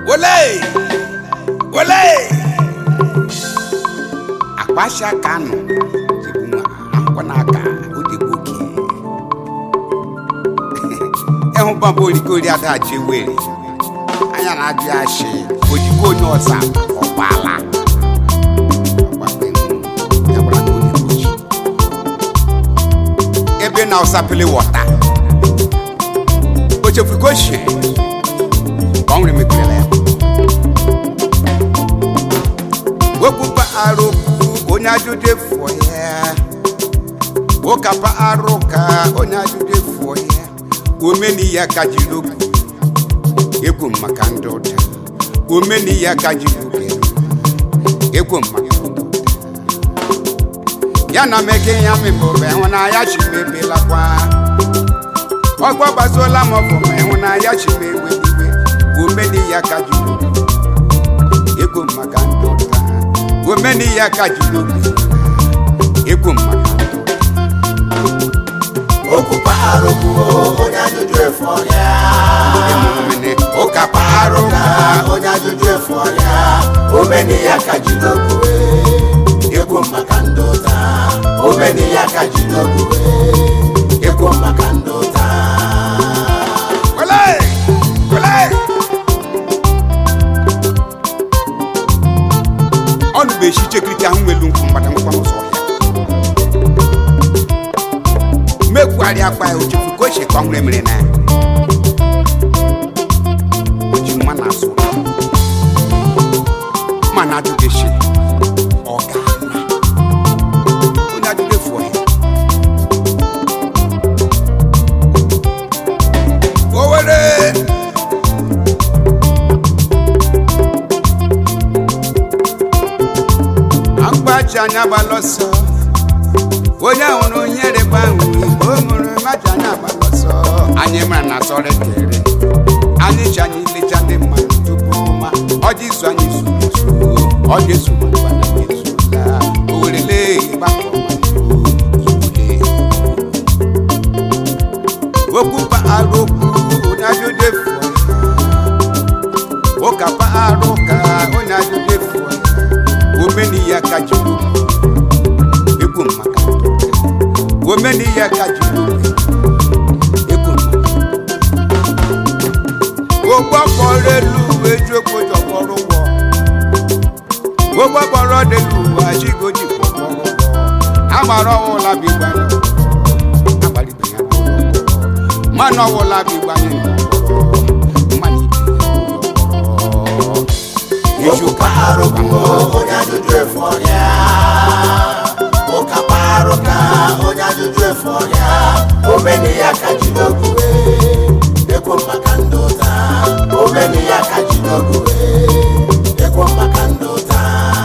wole wole akpasia kanu jebunwa nkwanaka odegboke ịhụ bamba orikori adaji were anya na-ajụ ya shi ojikwa onye ọsa ọgbala ebe na ọsapele wọta o chefuru ka o shie ka ọ nwere mepere ya wepụpa arụkwu onye ajụjụ efuo ya ụkapa arụ ka onye ajụjụ efuo ya omeni ya ka jiri okwu ekwu maka ndị ụda omeni ya ka jiri okwu ekwu maka ndị ụda ya na meke ya mebụrụ ịhụnanya chimebelakwa ọgbọ gbazuola m ọfụ ma ịhụnanya chimeweliwe omeni ya ka jiri okwu ekwu maka ndị ụda omeni ya ka jiri okwu ekwu maka ndị ụda Okupa arụkwu onye ajụjụ efu ọrịa emumene ụka parụ ka onye ajụjụ efu ọrịa omeni ya ka ji n'okwuwe ekwu maka ndị ụta omeni ya ka ji n'okwuwe ekwu maka ndị ụta wele wele ọnụ bụ echi chekirike ahụ nwelu nkwụ mgbada nkwa n'ụzọ ọhịa mekwugharị akpa ya ochefu ka o che ka ọ nwere mere na ya oji nwa na azụ mana ajụghị echi ọ ga-ana onye ajụghị efu ọhịa Owere agbaji anya gbalọsọ onye hụrụ onye rịba ahụ igbo mụrụ maji anya gbalọsọ anyị mara na sọrọ kere anyị ji anyị lecha ndị mmadụ tupu ma ọjị izu anyị zuru ezu ọjị ezu mana ezula owere lee gbakọ iwule okwu mpaghara okwu onye ajụjụ efu ụka mpaghara ụka onye ajụjụ efu omeni ya ka jiri ekwu maka omeni ya ka jiri ekwu gbogbo kpọrọ elu uwe ju okpojo kpọrọ ụgwọ gbogbo kpọrọ delu uwe ajigoji kpọrọ ụgwọ agbara ọwụla bigbanye agbalịbe ya mmanụ ọwụla bigbanye mmanụ ibe Okupa arụkwu onye ajụjụ efu ọrịa ụkapa arụ ka onye ajụjụ efu ọrịa omeni ya ka ji n'okwuwe ekwu maka ndị ụta omeni ya ka ji n'okwuwe ekwu maka ndị ụta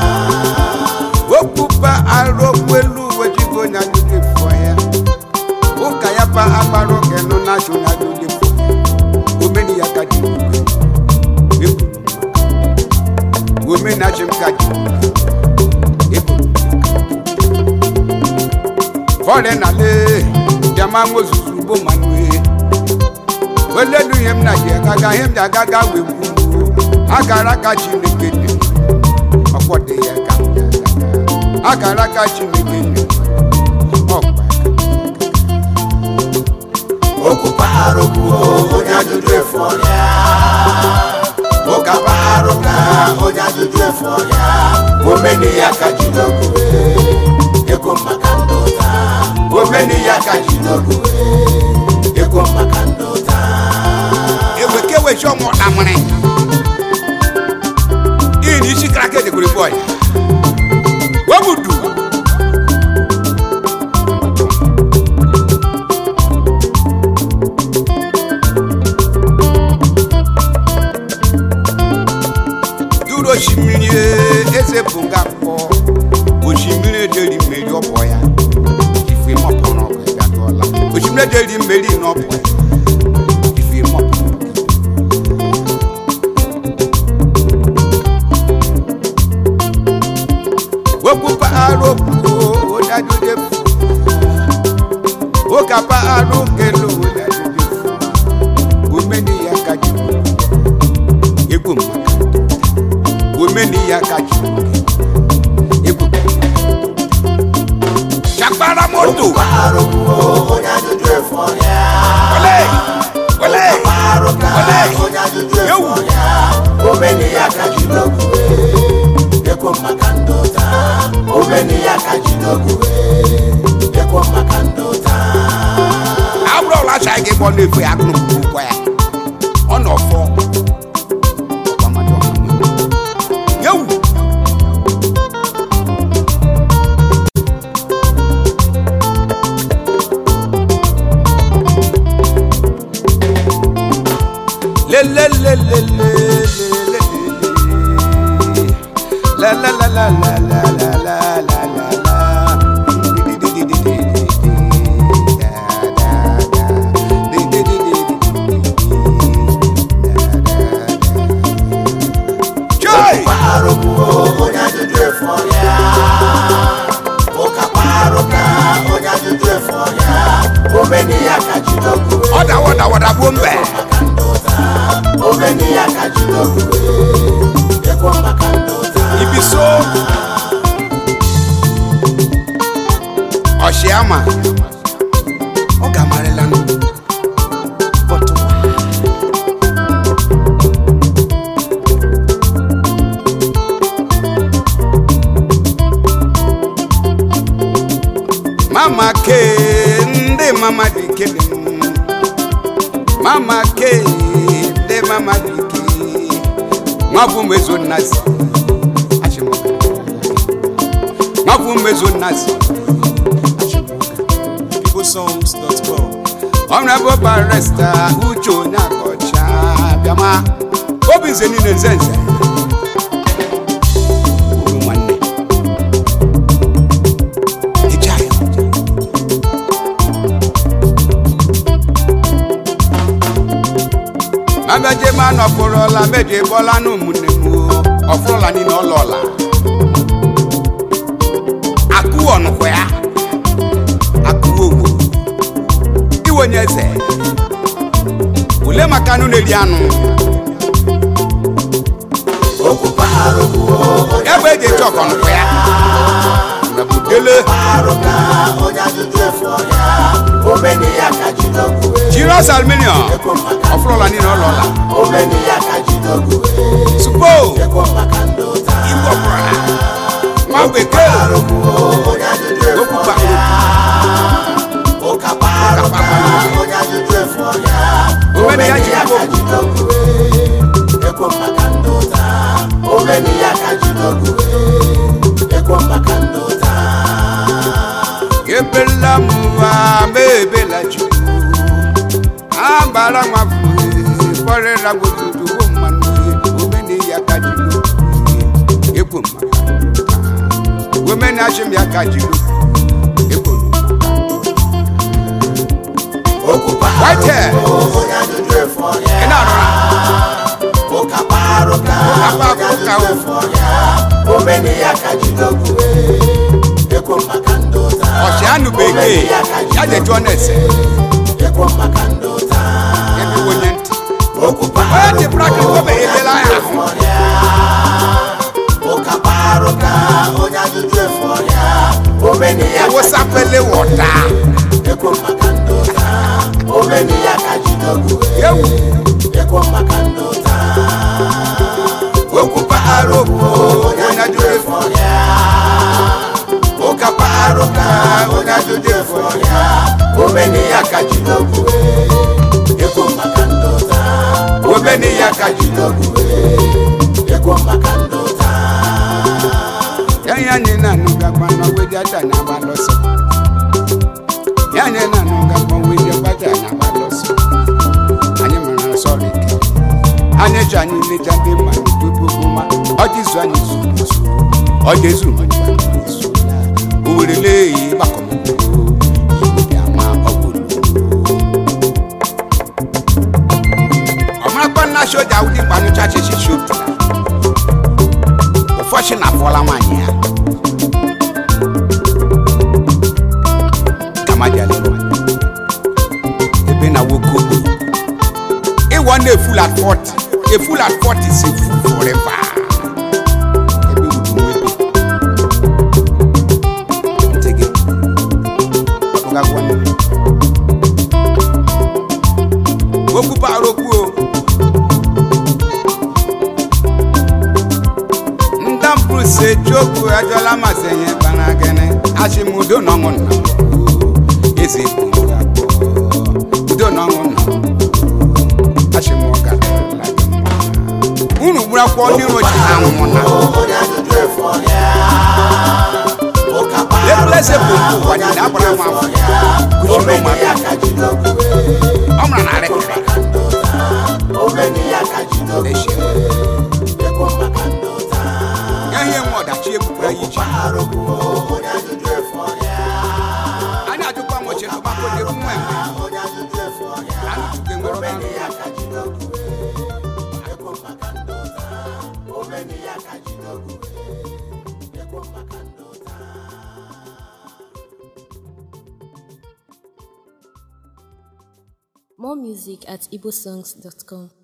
okwupa arụkwu elu uwe jigo onye ajụjụ efu ya ụka ya pa agbara oge nọ na achụ onye ajụjụ efu omeni ya ka ji omeni achị m ka ji fọrị na le jama mozuzu ugbo manue oledu ihe m na ji agaga ihe m ji agaga wee kwuo akara aka chineke dị ọkwọ dị ya ka m ji agaga akara aka chineke dị ọkwa Okupa arụkwu onye ajụjụ efu ọrịa ụkapa arụ ka onye ajụjụ efu ọrịa omeni ya ka ji n'okwuwe ekwu maka ndị ụta omeni ya ka ji n'okwuwe ekwu maka ndị ụta eweke wechi ọmụ amịrị iyi na isi kara ka edekwere bọọlụ webudu duru osimiri eze bụ nga akpọ osimiri ederi mmeri ọbọ ya ife mọpụrụ ọgụ ya gụọla osimiri ederi mmeri n'ọbọ ya ife mọpụrụ ọgụ omeni ya ka jiri ogwu ekwo maka ndị ụta omeni ya ka jiri ogwu ekwo maka ndị ụta abụrụ ọla acha gị gbọ na-efe ya akụrụ mgbe ụkwa ya ọ nọ fọ Ọkwa mmadụ ọha mmadụ. yewu La la la la la la la la la la la. Joy! kparo bụ onye ajụjụ efu ọhịa ụka kparo ka onye ajụjụ efu ọhịa omeni ya ka jiri ogwu Ọda wada wada bụ mbe. maka ndị ụta omeni ya ka jiri ogwu ekwo maka ndị ụta Ibiso. Ọshiama. Ọ ga-amarịla nụ. But why? Mama ke ndị mama dị kele m. Mama ke ndị mama dị ke. Nwa bụ mezo nnazi. Achịmọga. Nwa bụ mezo nnazi. igbosongs.com Honorable Barrister Uche Onyeakọcha bịama obi nze niile nze nze Obi nwanne Ije anyị. mabeje ma nọpụrụla meje bọla n'ụmụnne m o. ọfụrụla niile ọlọla akụ ọnụkwa ya akụwa owo iwe onye eze ule maka anụ na-eri anụ okwu kparo bụ onye ebe eji eche ọkọnụkwa ya na budele kparo ka onye ajụjụ efu ọhịa omeni ya ka jiri ogwu jiros aluminium ọfụrụla niile ọlọla omeni ya ka jiri ogwu supo ekwo maka ndị ụta igwe ọbụla nwa bekee kparo bụ onye ajụjụ efu okwu ọhịa kpakpọ ụka kparo ka onye ajụjụ efu ọhịa Omeni ya omeni jiri ya ka ogwu. jiri ogwu ekwo maka ndị ụta omeni ya ka jiri ogwu ekwo maka ndị ụta ebela m ụwa ma ebela chukwu agbara nwa kpọrịra gbotutu bụ mmanụ omena ya ka jiri ekwo maka omena achịm ya ka jiri ekwo okwu kparo White hair. bụ onye ajụjụ efu ọhịa ị na-arụra ụka kparo ka Ụka onye kparo ka ajụjụ o. efu ọhịa omeni ya ka jiri ogwu ekwo maka ndị ụta ọchịanụ bekee ya je jụọ na-ese ekwo maka ndị ụta ebe onye ntị okwu onye dị prakịk obe elela ya ahụ ụka kparo ka onye ajụjụ efu ọhịa omeni ya ka ewosapele wọta ekwo maka ndị ụta omeni ya ka jiri ogwu ewu ekwo maka ndị ụta okwu paghara okwu onye ajụjụ efu ọhịa ụka kparo ka onye ajụjụ efu ọhịa omeni ya ka jiri ogwu ekwo maka ndị ụta omeni ya ka jiri ogwu ekwo maka ndị ụta ya anyị na-anụ gakwa n'ogwedi aja na agbalọsọ ya anyị na-anụ gakwa ogwedi gbaja na agbalọsọ anyị mara nsọ rike anyị ji anyị leja ndị mma tupu gbuma ọjịzụ anyị zuru ezu ọja ezu ezu owerele eyi gbakọmọkpọ igwe dị ama ọgwụrụ ọmarakwa nna soja ụdị mkpanụcha chichi shotu ụfọchị na afọla nwaanyị ya kamajali ebe na nwoke ogbe ịwọ na eful at 40 eful at 40 is a fool forever ebe ugwu nwebe ntị gị ọkpụgagwa nne okwu bara okwu o ese chokwu ajọla masị enye kpara gịnị achịmudo na ọṅụ nna eze bụ abụọ udo na ọṅụ nna achịmụga unu gburu akwụkwọ ndị iro ji ha nwụ na onye ajụjụ efu ọhịa ụka Ebule eze bụ mkpu ụwa ji na agbara nwa afọ kuchiri ụmụaka ya ka jidogu ọ mara na arịkịrị omeni ya ka jidogu echi ekwu maka ndụ taa ya ihe nwe ọdachi ebukwara ya iche arụgbu onye ajụjụ efu ọhịa anyị ajụkwa moche tụbakọ jeru nwa mgbe onye ajụjụ efu ọhịa anyị tuke nwere ọba omeni ya ka jidogu ekwu maka ndụ taa omeni ya ka jidogu ekwu maka ndụ taa More music at igbosongs.com.